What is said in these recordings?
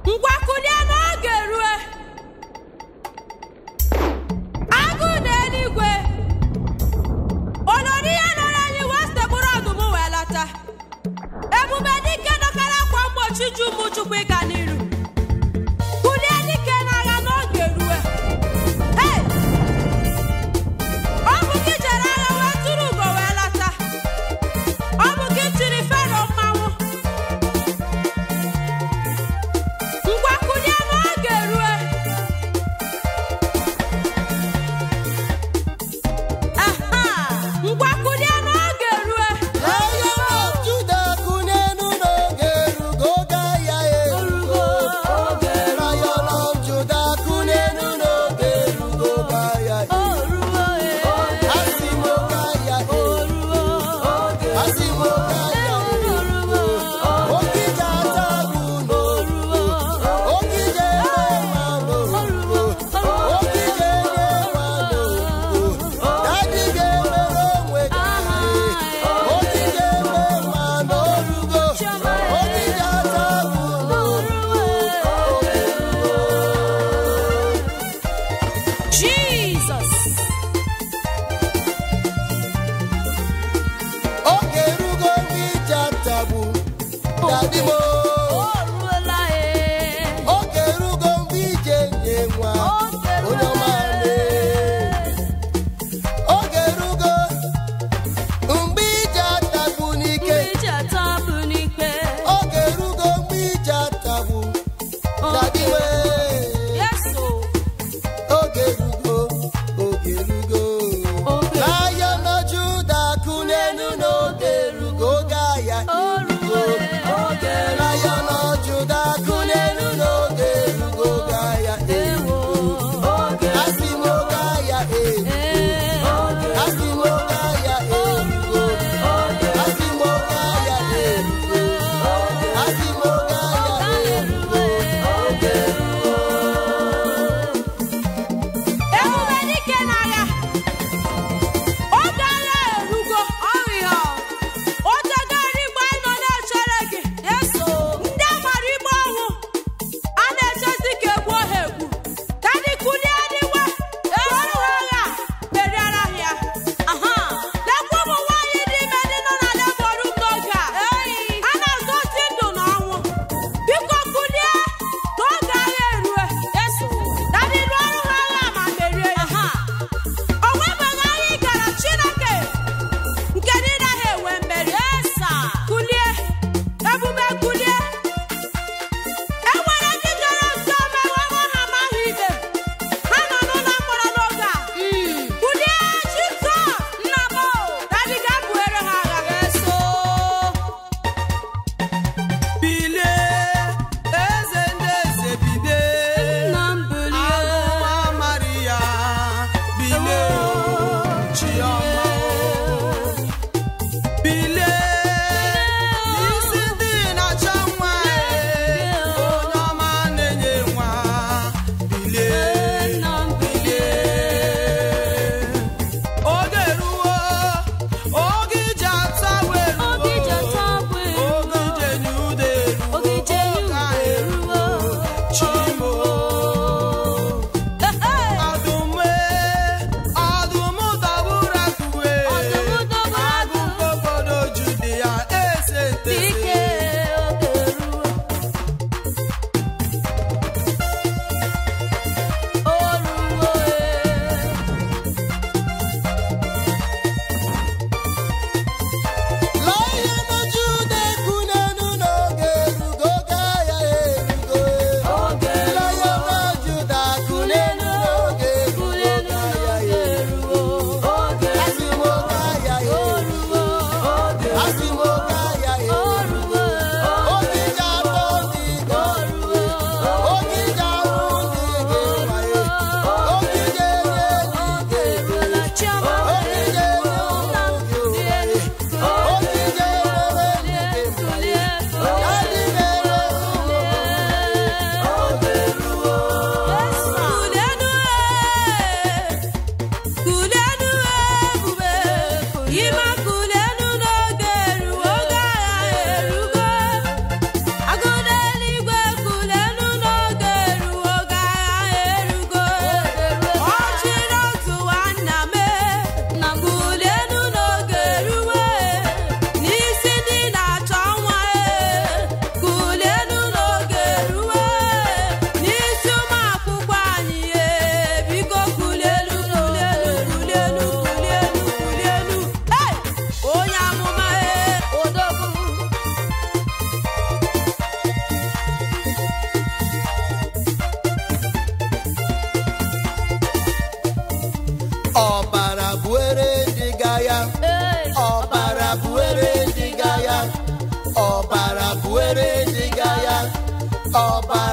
ngwakulie n'oge rue agụ na eluigwe olori ya nọrọ anyị wee sekpụrụ ọdụm wee lọta ebube dike dọkara akwa mgbochi ju ụmụ chukwu ịga n'iru kulie dike n'agha n'oge rue Hey! ọ bụ gị jere agha wee tụrụ ugo wee lọta ọ bụ gị tiri fero mmanwụ ngwakulie n'oge rue aha ngwakulie n'oge rue Lion of Judah, kunenu n'oge erugo oge ahịa erugo.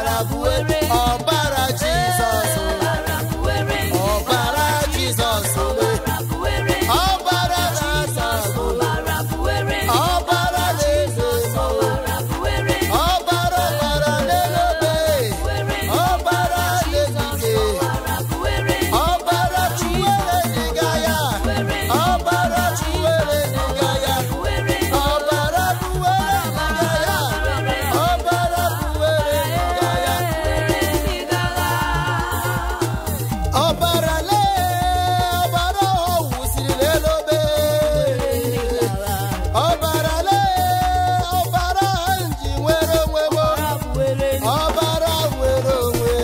ọbara buere ọbara jizọs ọbara buere ọbara jizọs ọbara buere ọbara jizọs ọbara buere ọbara na-eze ọbara buere ọbara ọbara na-elobe buere ọbara na-ezike ọbara buere ọbara chuwere dịga ya buere ọbara chuwere dịga ya buere ọbara buwere dịga ya ọbara buwere dịga ya ọbara lee ọbara ọ wụsiri n'elobe ọbara lee ọbara nji nwere onwe m ọbara nwere onwe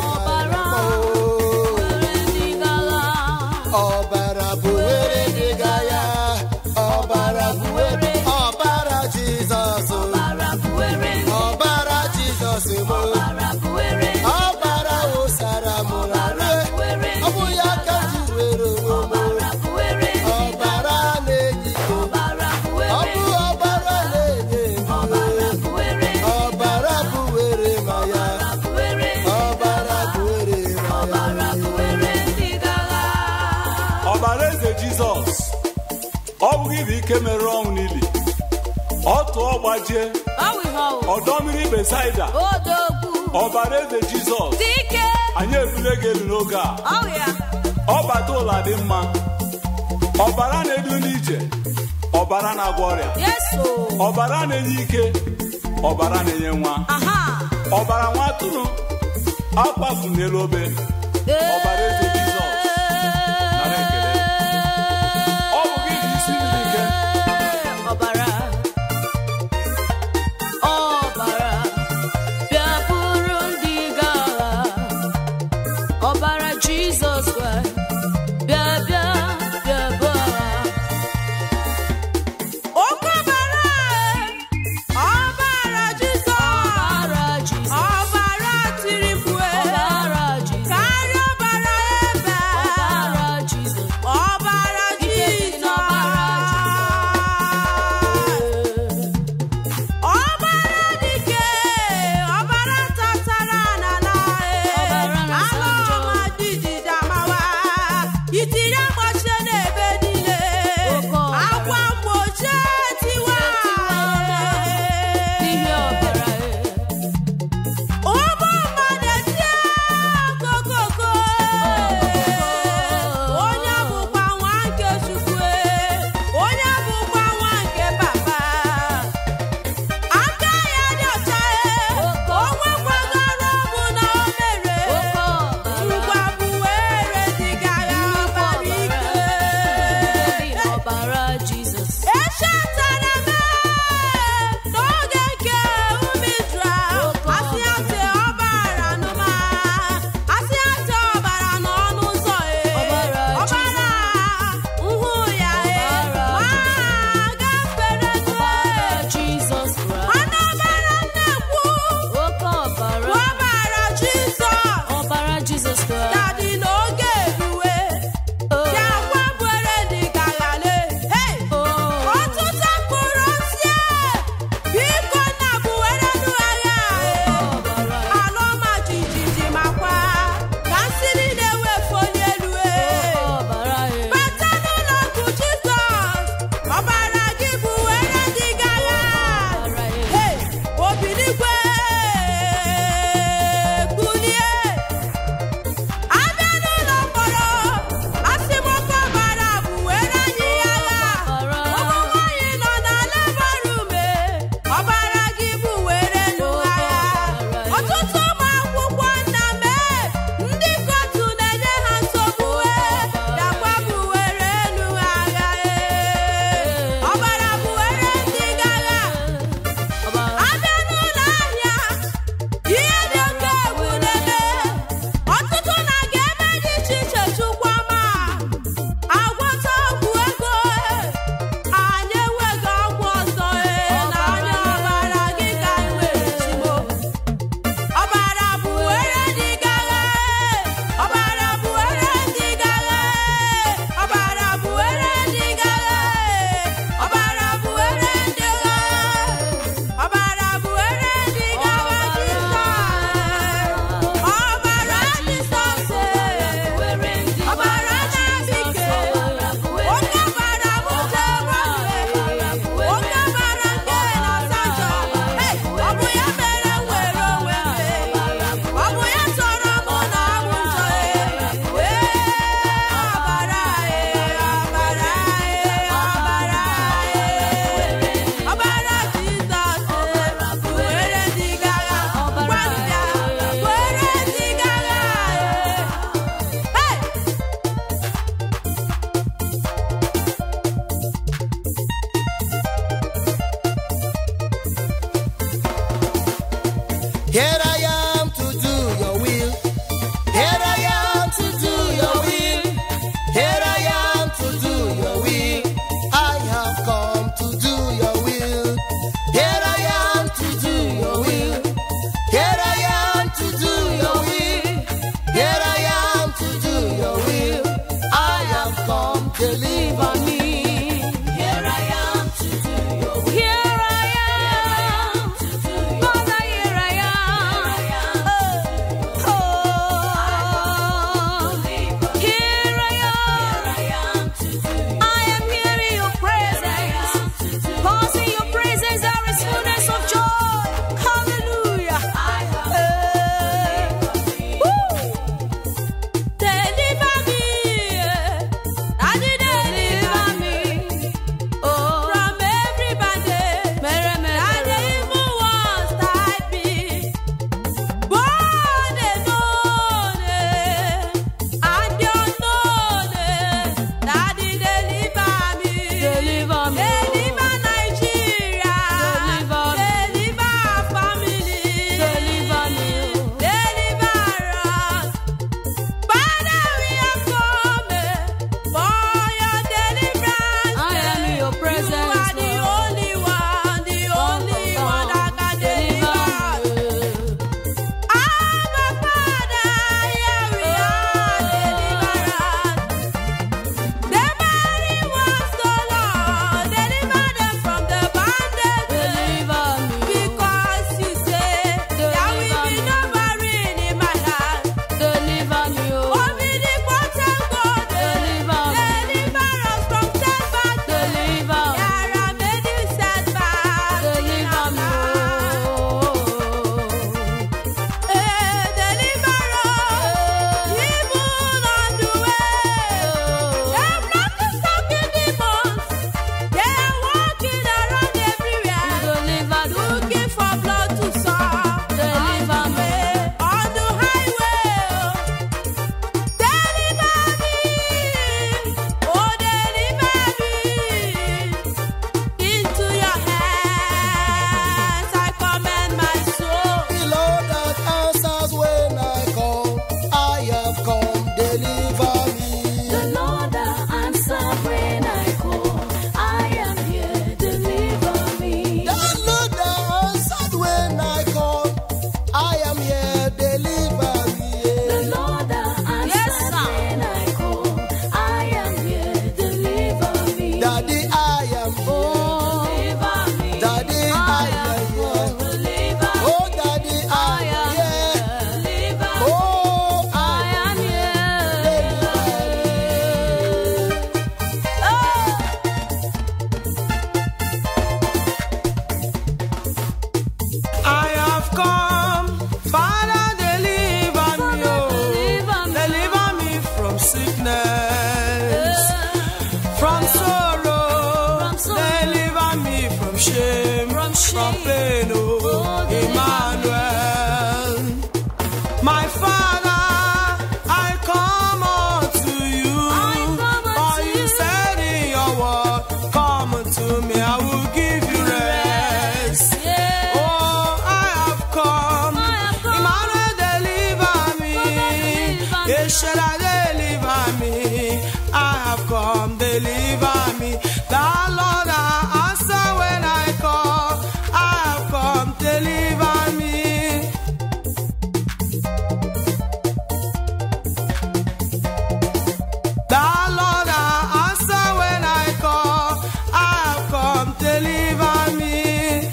ọbara buwere dịga ya ọbara buwere ọbara jizọs ọbara jizọs m ọbara wụsara m rue ọ bụ ya ka ji were onwe m ọbara na-ejike ọ bụ ọbara na-enye ndụ ọbara buwere ma ya ọbara buwere ma ya ọbara eze jizọs ọ bụghị bụ ike mere ọnwụ n'ili ọ tụọ gbajie ọdọ mmiri besaida Odogwu ọbara eze jizọs dike anyị ebule gị elu n'oge a ọrịa ọbata ụla dị mma ọbara na-edu n'ije ọbara na-agwọ ọrịa yeso ọbara na-enye ike ọbara na-enye nwa aha ọbara nwa atụrụ akpafu n'elu obe ọbara eze jizọs nara ekele ọ bụ gị bụ isi mmiri ike ọbara ọbara bịa bụrụ ndị gagha ọbara jizọs Kraịst bịa bịa bịa bụ agha oke ọbara ọbara jizọs ọbara tiri mkpu ọbara jizọs karịa ọbara My Father, I come unto you. I come For unto you you. said in your word, Come unto me, I will give you rest. Yeah. Oh, I have come. I have come. Emmanuel, deliver me. deliver me. Yeshua, deliver me. I have come, deliver me. The Lord, I answer when I call. I have come, deliver me. The Lord, I answer when I call. I have come, deliver me.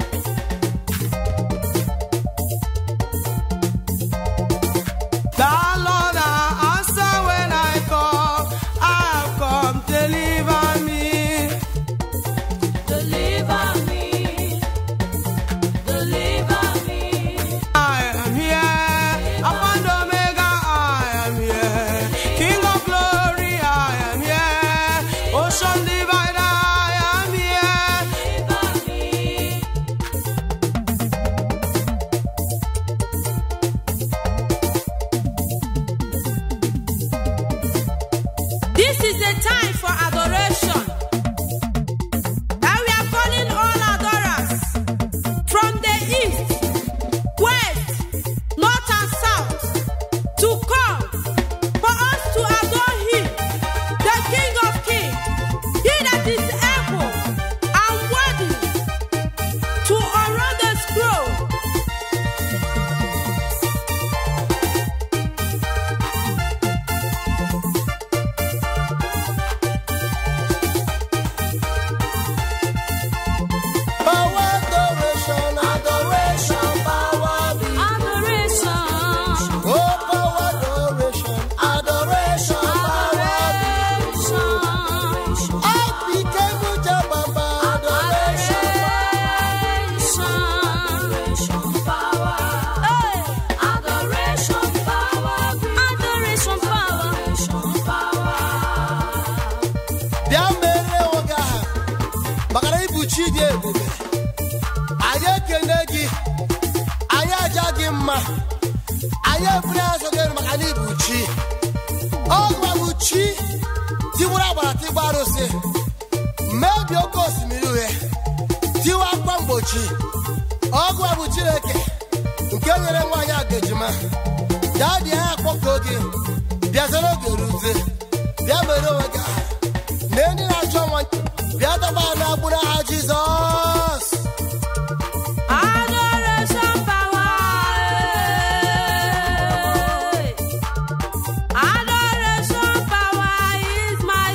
The Lord, I answer when I call. I have come, deliver me. Deliver me. Deliver me. I am here. Alpha and Omega, I am here. King of glory, I am here. Ocean divider, I am here. Deliver me. This is the time for adoration. And we are calling all adorers from the east, west, north, and south to come for us to adore Him, the King of Kings, He that is able and worthy to unroll the scroll. Power, adoration, adoration, power be. Adoration. Oh, power, adoration, adoration, power be. I became a Jababa, adoration, bịa mere oge aha maka na ịbụ chi dị ebube anyị ekene gị anyị aja gị mma anyị eburu azụ gị elu maka na ịbụ chi ọgwa bụ chi tiwuru agbara tigba arụsị mmebi oke osimiri uhie tiwa akwa mgbochi ọgwa bụ chineke nke nyere nwaanyị agajima ya dị anya akpọkọ gị bịazere oge ruzie bịa mere onwe gị aha na ndị na-achọ nwa bịa dọba n'agbụrụ aha jizọs Adoration power. Adoration power is my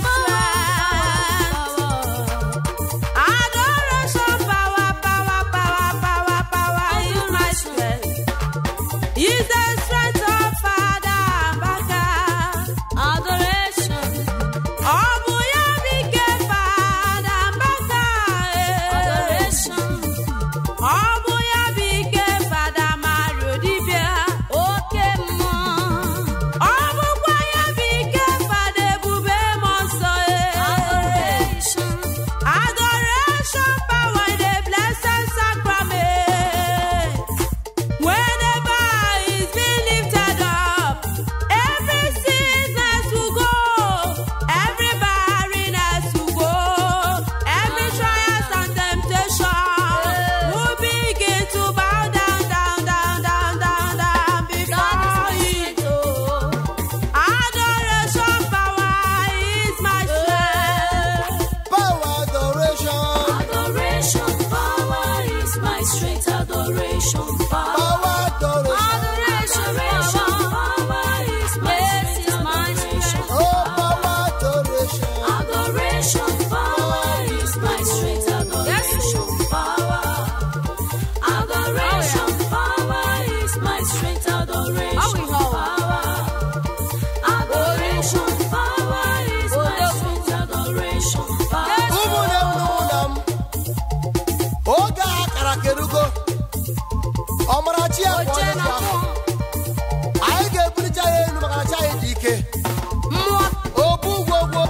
strength. Adoration power, power, power, power, power is my strength. Is the strength of Father Mbaka. Adoration. Ọ bụ ya bụ ike Fada Mbaka. Adoration. Ọ bụ ya bụ ike Fada Mario Dibia. Oke mmụọ. Ọ bụkwa ya bụ ike Fada Ebube Mmụọ Nsọ. Adoration. Adoration power in the blessed sacrament. Whenever he's been lifted up, every sickness will go, every barrenness will go, every trials and temptation will begin to bow down, down, down, down, down, down before him. Adoration power is my strength. power adoration Adoration power is my strength. Adoration power. power adoration Adoration power is my strength. oh power adoration Adoration power is my strength. Adoration power. Adoration power is my strength. Adoration power. Adoration power is my strength. Adoration power. ụmụnne m na ụmụnna m oge a kara kerugo ọmarachi ya bụ onye nta anyị ga-ebulite ya elu maka na chi anyị dị ike obu ugwogwo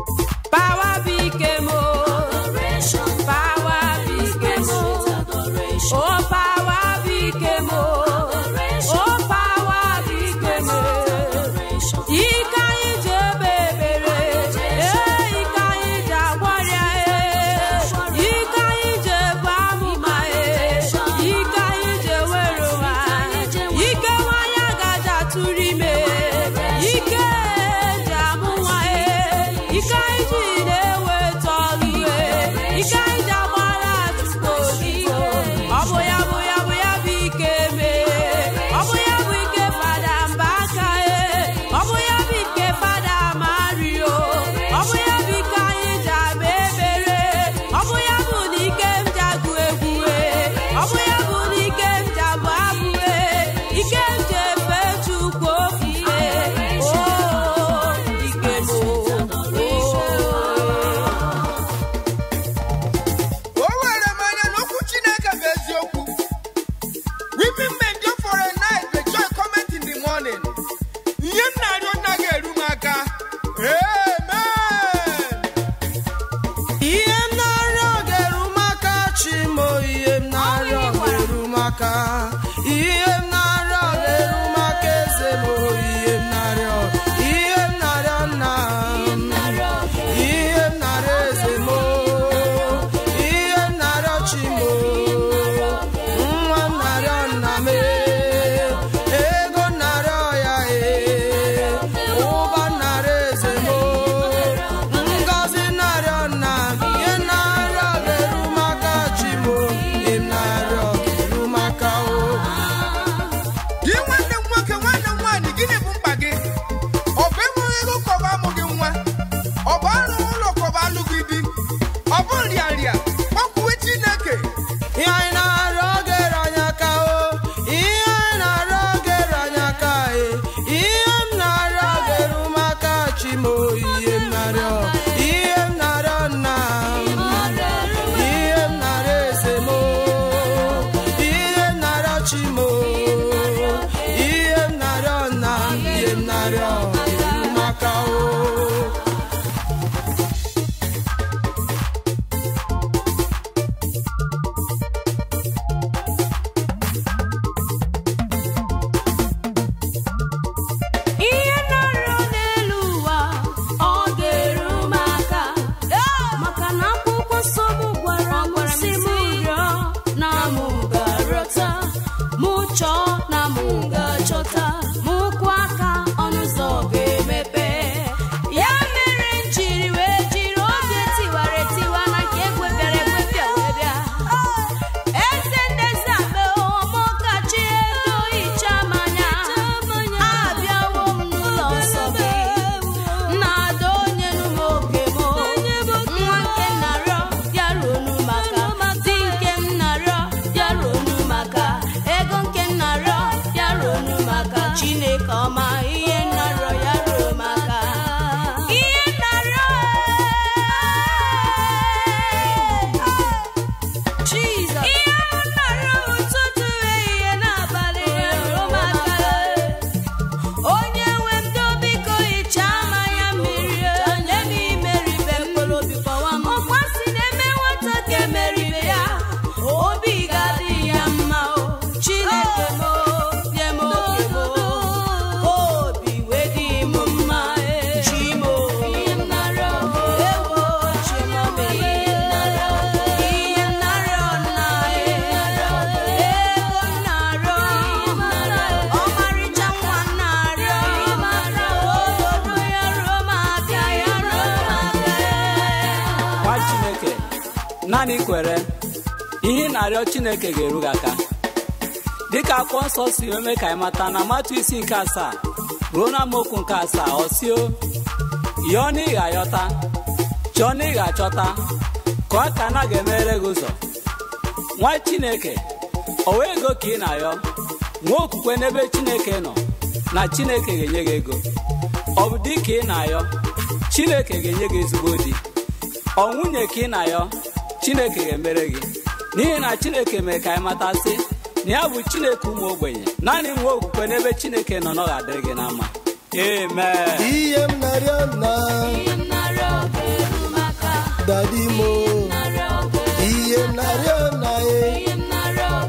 Power became more. Power became more. Oh power became oh, oh power became ike anyị ji ebe ebere ee ike anyị ji agwarịa ee ike anyị ji ebu amụma ee ike anyị ji ewere ụwa ike nwanyị agaji atụrụ ime ike ji amụ nwa ee ike anyị ji na-eweta ọrụ ee ike anyị ji agbara atụtụ odibo ọ bụ ya bụ ya bụ ya bụ ike mee ọ bụ ya bụ ike fada mba aka ee ọ bụ ya bụ ike fada mario ọ bụ ya bụ ike anyị ji agba ebere ọ bụ ya bụ na ike m ji agụ egwu ee ọ bụ ya bụ na ike m ji abụ abụ ee ike m ji efe chukwu ofufe o ike m o o were m anya n'okwu chineke bụ eziokwu weeping may endure for a night but joy cometh in the morning ihe m na-arịọ naghị eru m aka amen ihe m na-arịọ ga-eru m aka chimo ihe m na-arịọ ga-eru m aka ihe m na-arịọ ga-eru m aka eze m ihe m na-arịọ ihe m na-arịọ nna m ihe m na-arịọ eze m ihe m na-arịọ chimo nwa m na-arịọ nna m ego m na-arịọ ya ee ụba m na-arịọ eze m ngozi narịọ nna m ihe narịọ ga-eru m aka chimo ihe m narịọ ga-eru m aka o gị nwanne m nwoke nwanne m nwaanyị gịnị bụ mkpa gị ọ bụ enweghị ego kọba amụghị nwa ọ bụ arụ ụlọ kọba alụghị di ọ bụ nrịarịa kpọkwuwe chineke ihe anyị na-arịọ ga-eru anyị aka o ihe anyị na-arịọ ga-eru anyị aka e ihe m na-arịọ ga-eru m aka chimo ihe m na-arịọ ihe m na-arịọ nna m ihe m na-arịọ eze m ihe m na-arịọ chimo ihe m na-arịọ nna m ihe m na-arịọ ga-eru m aka o ihe na-arịọ n'elu ụwa ọ ga-eru m aka maka na akwụkwọ nsọ m gwara m si m rịọ na mụ ga-arịọta mụ chọọ na mụ ga-achọta mụ kwụ aka ọnụ ụzọ ga-emepe ya mere m jiri wee jiri oge tiwara etiwa na nke ekwebịara ekwebịa wee bịa eze ndezi akpa ọmọkachi edo hicha manya abịawo m n'ụlọ nsọ gị na-ada onye n'ụmụ oge m nwa nke narịọ ya ruonu maka di nke m narịọ ya ruonu maka ego nke m narịọ ya ruonu maka chineke ọma ihe narịọ ya ruo maka ihe narịọ Jesus. Ihe ahụ narịọ ụtụtụ ehihie n'abalị ya ruo maka onye nwe m do biko hichaa mmanya mmiri onye m imeribe m ọkwa si na-eme nwata ka emeribe ya obi ga-adị ya mma o chineke m o, nye m oke m o, ka obi wee dị m mma e. chi m o, ewo chi m o, ihe m narịọ nna e. ego m narịọ ọmarịcha nwa m narịọ obodo ya ruo m abịa ya ruo m abịa nwa chineke naanị kwere ihe ị na-arịọ chineke ga-eru gị aka dịka akwụkwọ nsọ si eme ka anyị mata na matụ isi nke asaa ruo na amaokwu nke asaa ọsio yọọ na ị ga-ayọta chọọ na ị ga-achọta ka ọ ka na ga-emere gị ụzọ nwa chineke o wee ego ka ị na-ayọ nwee okwukwe n'ebe chineke nọ na chineke ga-enye gị ego ọ bụ di ka ị na-ayọ chineke ga-enye gị ezigbo di ọ nwunye ka ị na-ayọ chineke ga-emere gị n'ihi na chineke mere ka anyị matasị na ya bụ chineke ụmụ ogbenye naanị nwe okwukwe n'ebe chineke nọ na ọ ga-adịrị gị na mma amen ihe m na-arịọ na dadi mo ihe m na-arịọ na e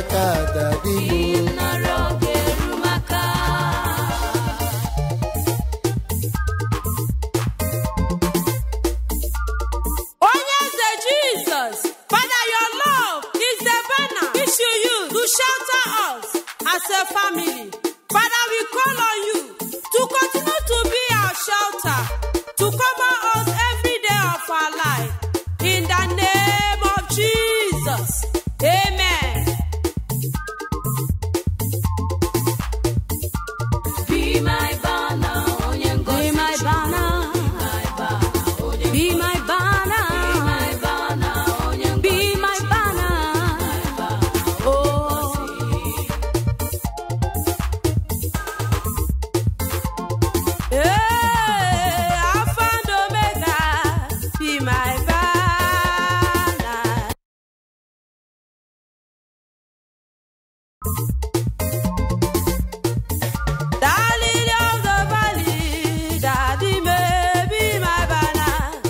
maka dadi m nara oge eru maka onye eze jizọs father your love is the banner which you use to shelter us as a family father we call on you to continue to be our shelter to cover us every day of our life in the name of jesus amen Be my banner, onye ngozi Be my banner. Be my banner, Be my banner. my banner, onye Be my banner. Oh. Hey, Alpha and Omega. Be my banner. The lily of the valley, Daddy may be my banner.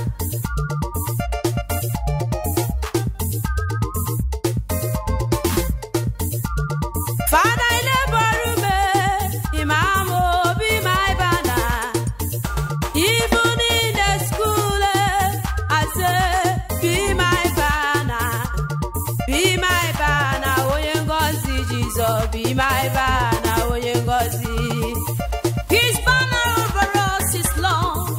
Father, I labor me, Imam, oh, be my banner. Even in the school, eh, I say, be my banner. Be my banner, onye ngozi Jesus, be my banner, onye ngozi. His banner over us is long.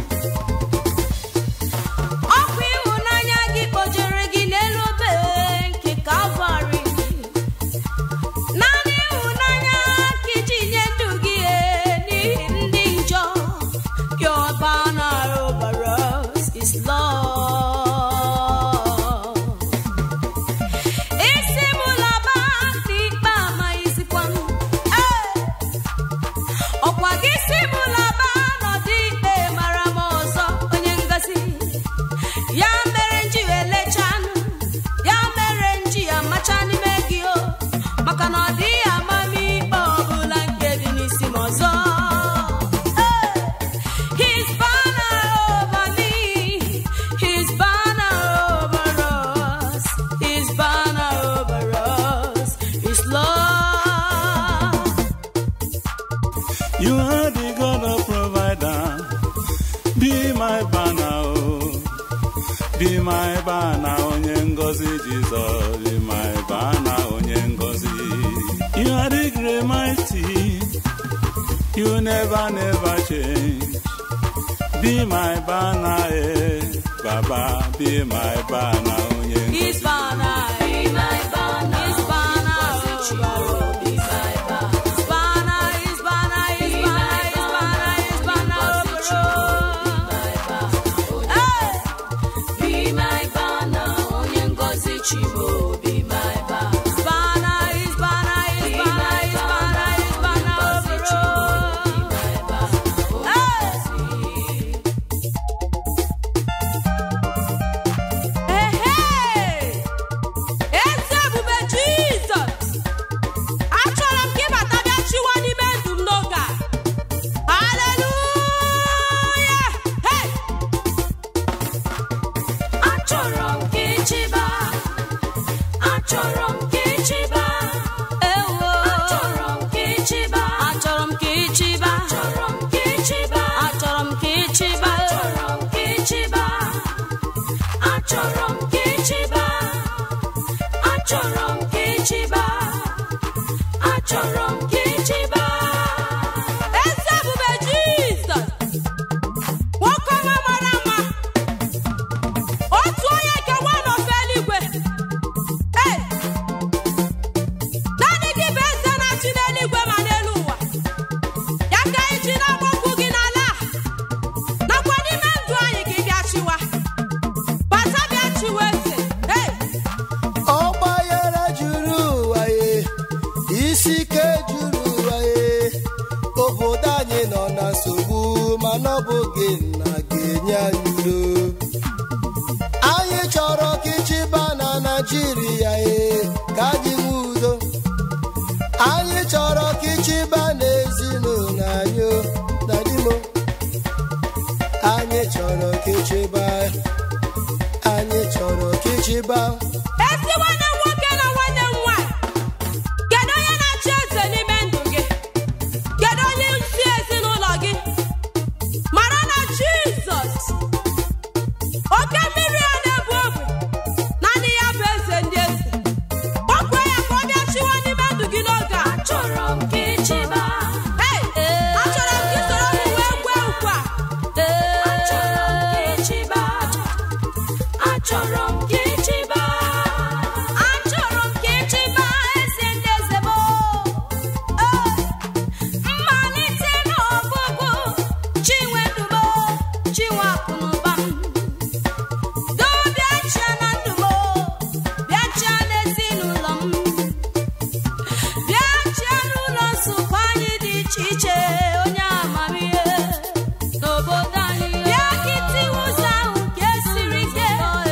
Ọkwa ịhụnanya gị kpojere gị n'elu obe nke Calvary. Naanị ịhụnanya ka iji nye ndụ gị eh, n'ihi ndị njọ. Your banner over us is love. Isi m laba n'ikpe amaghịzikwa m. Ee! ọkwa gị si m laba n'ọdị ikpe mara m ọzọ onye ngosi ya mere nji elechanụ ya mere nji amacha n'ime gị o maka na ọ dịghị amamikpe ọbụla nke dị n'isi m ọzọ Hey! His banner over me, His banner over us, His banner over us is love. You are the God of provider. Be my banner, oh. Be my banner, onye ngozi Jesus. Be my banner, onye ngozi. You are the great mighty. You never, never change. Be my banner, eh. Baba, be my banner, onye ngozi. His banner, Be my banner, His banner ngozi over us. Be my banner, His banner, His banner, His Be banner, my His banner, His banner ngozi over us. my banner, Hey! Be my banner, onye ngozi Chimo. Be my banner. His banner, His banner, His banner, His banner, His banner over us. Hey! Hey, hey! Eze ebube Jizọs! Achọrọ m ka ịbata bịa chịwa n'ime ndụ m n'oge a. Hallelujah! Hey! Achọrọ m ka ịchịba, achọrọ m ka ịchịba, Ewo! achọrọ m ka ịchịba, Achọrọ m ka ịchịba. achọrọ m ka ịchịba, Achọrọ m ka ịchịba. achọrọ m ka ịchịba, achọrọ m ka ịchịba, achọrọ m ka ịchịba, achọrọ m ka ịchịba. Eze ebube Jizọs! Nwoke ọma mara mma! Otu onye nke nwa n'ofe eluigwe! Hey! Naanị gị bụ eze na-achị n'eluigwe ma n'elu ụwa. Ya ka anyị ji na-agbakwu gị n'ala a. Nakwa n'ime ndụ anyị ka ị bịa chịwa. Bata bịa chịwa eze. Hey! ọgbaghara juru ụwa ye isi ike juru ụwa ye obodo anyị nọ na nsogbu mana ọ bụghị na ga-enye anyị udo anyị chọrọ ka ịchịba na naijiria ye ka anyị nwee udo anyị chọrọ ka ịchịba n'ezinụlọ anyị o, na dimo anyị chọrọ ka ịchịba anyị chọrọ ka ịchịba Ezi nwanne m nwoke na nwanne m nwaanyị achọrọ m ka ịchịba achọrọ m ka ịchịba eze ndị eze m Ee, mmalite na ọgwụgwụ chinwedumo chinwakụnụba m doo bịachia na ndụ m bịachia n'ezinụlọ m bịachia n'ụlọ nsukọ anyị dị iche iche onye amamihe n'obodo anyị bịa ka itiwe ụzọ ahụ nke siri ike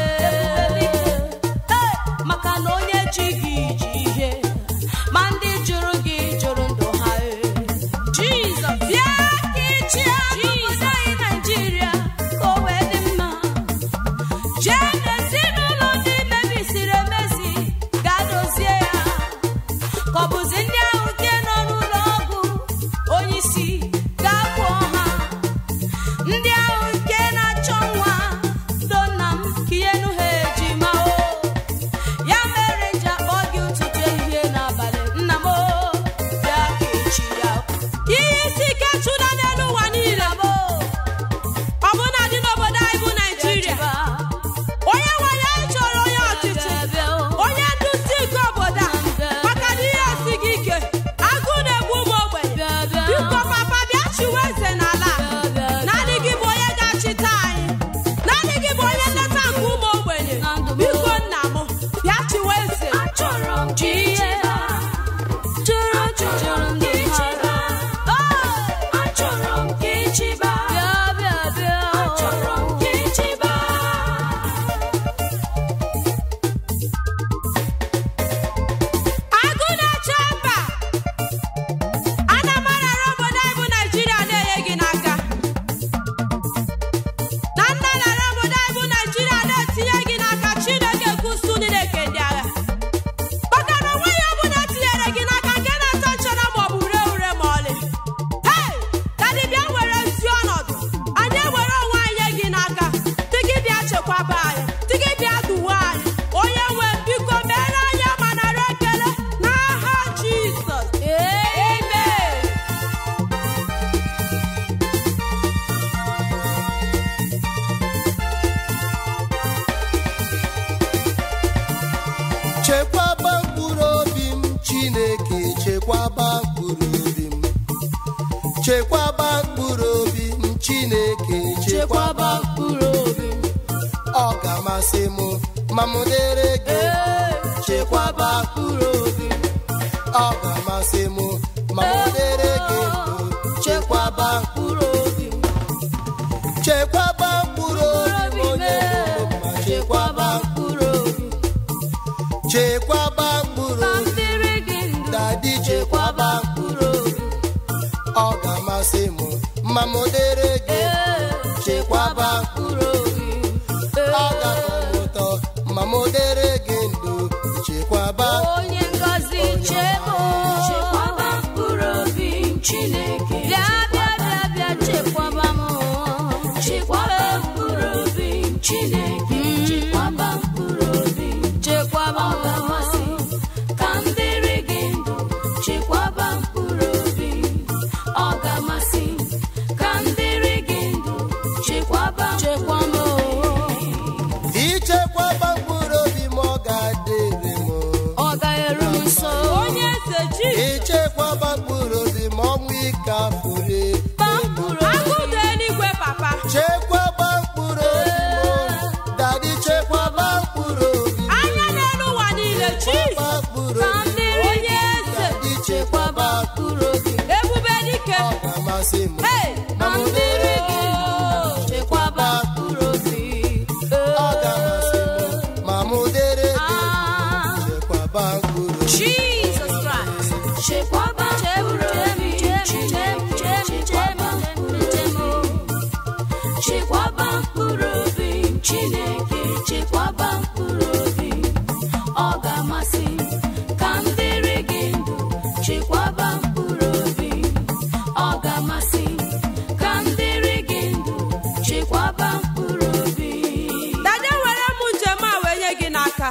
Ee, maka na onye ji gị ji ihe ma ndị jụrụ gị jụrụ ndụ ha ee. Jizọs bịa ka ịchịa obodo anyị Naịjirịa ka o wee dị mma jee n'ezinụlọ ndị mebisiri emezi gaa dozie ya ka ọ bụzi ndị ahụ nke nọ n'ụlọ ọgwụ onye isi gaa gwọọ ha ndị ahụ nke na-achọ nwa do nna m ka ihe nu ha ejima o ya mere nji akpọ gị ụtụtụ ehihie n'abalị nna m o bịa ka echi ya ihe isi ike chụda n'elu ụwa niile m ọ bụ na dị n'obodo anyị bụ naijiria onye nwe ya chọrọ onye ọchịchị onye nduzi nke obodo a maka na ihe esi gị ike agụ na-egbu ụmụ ogbenye biko papa bịa chiwe eze n'ala a. naanị gị bụ onye ga-achịta anyị naanị gị bụ onye nleta nke ụmụ ogbenye biko nna m bịa chiwe eze achọrọ m ka ịchịba achọrọ m ka ịchịba achọrọ m ka ịchịba achọrọ m ka ịchịba agụ na-eche mba ana m arara obodo anyị bụ naijiria na-enye gị n'aka na nna lara obodo anyị bụ naijiria na-etinye gị n'aka chineke kwụsụ chineke ndị agha maka na onweghị ọbụla tinyere gị n'aka nke na-ata nchara ma ọ bụ ure ure ma ọlị hei dadị bịa were ezi ọnọdụ anyị ewere onwe anyị nye gị n'aka tigi bịa chekwaba anyị tigi bịa duwe anyị onye nwe biko mere anyị ama nara ekele n'aha jizọs amen chekwaba mkpụrụ obi m chineke chekwaba mkpụrụ obi m chekwaba mkpụrụ obi m chineke chekwaba mkpụrụ obi m ọ ga-amasị m ma m dere gị chekwaba mkpụrụ obi m ọ ga-amasị m ma m dere gị ndụ chekwaba mkpụrụ obi m chekwaba mkpụrụ obi m onye nwe m ma chekwaba mkpụrụ obi m chekwaba mkpụrụ obi m dadi chekwaba mkpụrụ obi m ọ ga-amasị m ma m dere gị chekwaba mkpụrụ obi m ọ ga-atọ m ụtọ ma m dere gị ndụ chekwaba onye ngọzi chebo chekwaba mkpụrụ obi m chineke bịa bịa bịa bịa chekwaba m chekwaba mkpụrụ obi m chineke chekwaba mkpụrụ obi m chekwaba ọ ga-amasị ka m dịrị gị ndụ chekwaba mkpụrụ obi ọ ga-amasị ka m dịrị gị ndụ chekwaba chekwa m ichekwaba mkpụrụ obi m ọ ga-adịrị m ọ ga-eru m nso onye eze ji ichekwaba mkpụrụ obi m ọnwụ ike afụre agụdo eluigwe papa chekwaba mkpụrụ obi m dadi chekwaba mkpụrụ obi m anya n'elu ụwa niile ji chekwaba mkpụrụ ka obi m dịrị onye eze dadi chekwaba mkpụrụ obi m ebube dike ọ ga-amasị m Hey, ma m dere gị ndụ chekwaba mkpụrụ obi ọ ga-amasị m ma m dere gị Ah. chekwaba mkpụrụ obi Jesus Christ chekwaba mkpụrụ obi m chineke chekwaba mkpụrụ obi chekwaba mkpụrụ obi m chineke chekwaba mkpụrụ obi ọ ga-amasị ka m dịrị gị ndụ chekwaba mkpụrụ obi ọ ga-amasị ka m dịrị gị ndụ chekwaba mkpụrụ obi dade were m njem a wee nye gị n'aka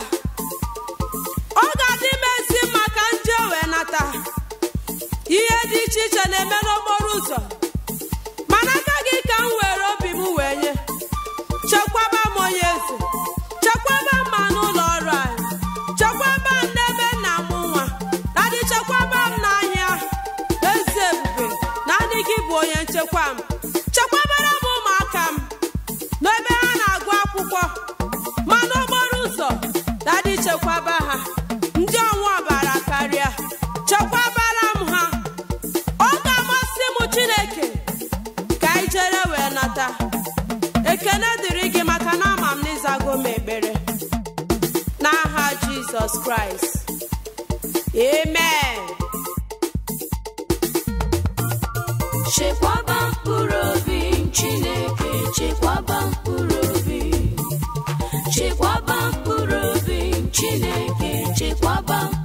ọ ga-adị m ezi mma ka m jee wee nata ihe dị iche iche na-eme n'okporo ụzọ mana aka gị ka m were obi m wee nye chekwaba m onye eze chekwaba na-echekwa m chekwabara m ụmụaka m n'ebe ha na-agụ akwụkwọ ma n'okporo ụzọ dadi chekwaba ha ndị ọnwa ọbara karịa chekwabara m ha ọ ga-amasị m chineke ka anyị jere wee nata ekele dịrị gị maka na ama m n'ịzago m ekpere n'aha jizọs kraịst amen chekwaba mkpụrụ obi chineke chekwaba mkpụrụ obi chekwaba mkpụrụ obi chineke chekwaba